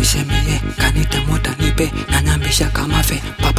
nisemie kanita mota nipe nanyambisha kama fe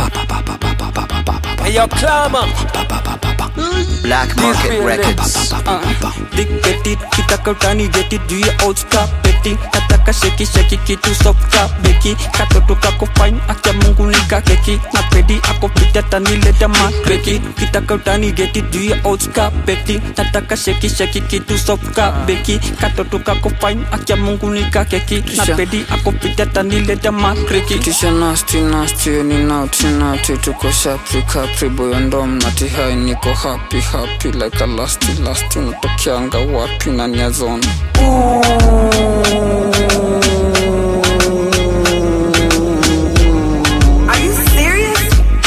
Hey, yo, Clama. Black Market Records. Dick petit kitaka utani geti juu ya old star peti kataka sheki sheki kitu softa beki katoto kako fine acha mungu nika keki na pedi ako pita tanileta makreki kitaka utani geti juu ya old star peti nataka sheki sheki kitu softa beki katoto kako fine acha mungu nika keki na pedi ako pita tanileta makreki kisha nasti nasti ni nauti nauti tuko shapri kapri boyondom nati hai niko happy happy like a lasti lasti natokianga wapi na niazona Are you serious?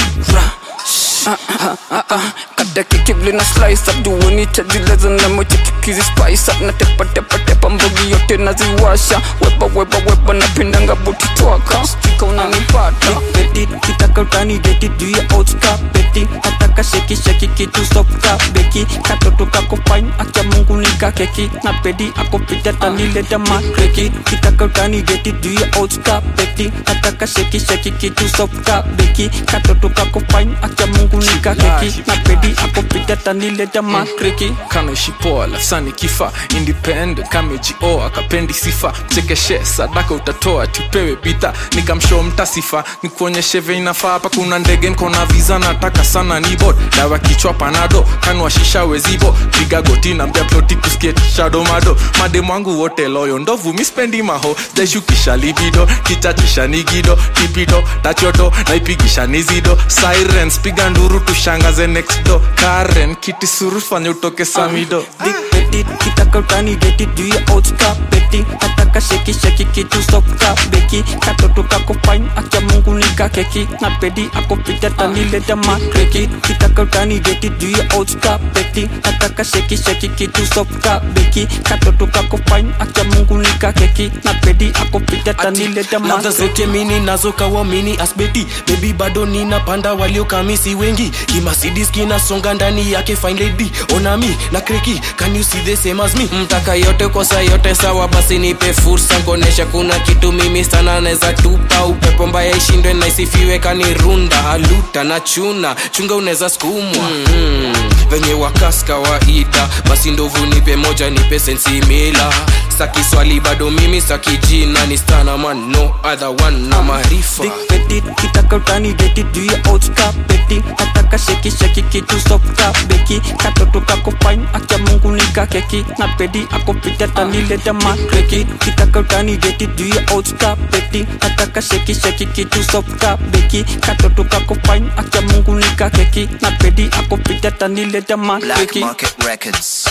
kata kikibli na slice up duoni chajileza na moja kikizi spice up na tepa tepa tepa mbogi yote naziwasha weba weba weba napendanga buti twaka stika unanipata peti kitaka utani geti juu ya old star peti nataka sheki sheki kitu softa beki katoto kako fine acha mungu nika keki na pedi ako pita tanileta makreki kitaka utani geti juu ya old star peti nataka sheki sheki kitu softa beki katoto kako fine acha mungu nika keki na pedi ako pita tanileta makreki kanaishi poa lafsani kifa independent kamejioa akapendi sifa chekeshe sadaka utatoa tupewe bidha nikamshow mtasifa nikuonyeshe veinafaa hapa kuna ndege nkona viza nataka sana nibod dawa kichwa panado kanwashisha wezibo piga goti na mbea ploti kuskiet shadomado mademu wangu wote loyo ndovu mispendi maho jaishukisha libido kichachisha nigido kipido tachoto naipigisha nizido sirens piga nduru tushangaze next do karen kiti suru fanya utoke samido Dick petit kitaka utani geti juu ya old star peti nataka sheki sheki kitu softa beki katoto kako fine acha mungu nika keki na pedi ako pita tanileta makreki kitaka utani geti juu ya old star peti nataka sheki sheki kitu softa beki katoto kako fine acha mungu nika keki na pedi ako pita tanileta ladha makreki zote mini nazo kawamini asbeti bebi bado ninapanda waliokamisi wengi kimasidis kinasonga ndani yake fine lady onami na kreki can you see the same as me mtaka yote kosa yote sawa basi nipe fursa nkonesha kuna kitu mimi sana neza tupa upepo mbaya ishindwe na isifiwe kanirunda aluta na chuna chunga unaweza skumwa mm-hmm. venye wakas kawaida basi ndovu nipe moja nipe sensimila saki swali bado mimi saki jina ni stana man no other one na maarifa Dick petit kitaka utani geti juu ya old star peti nataka sheki sheki kitu softa beki katoto kako fine acha mungu nika keki na pedi ako pita tanileta makreki kitaka utani geti juu ya old star peti nataka sheki sheki kitu softa beki katoto kako fine acha mungu nika keki na pedi ako pita tanileta Black makreki Market Records.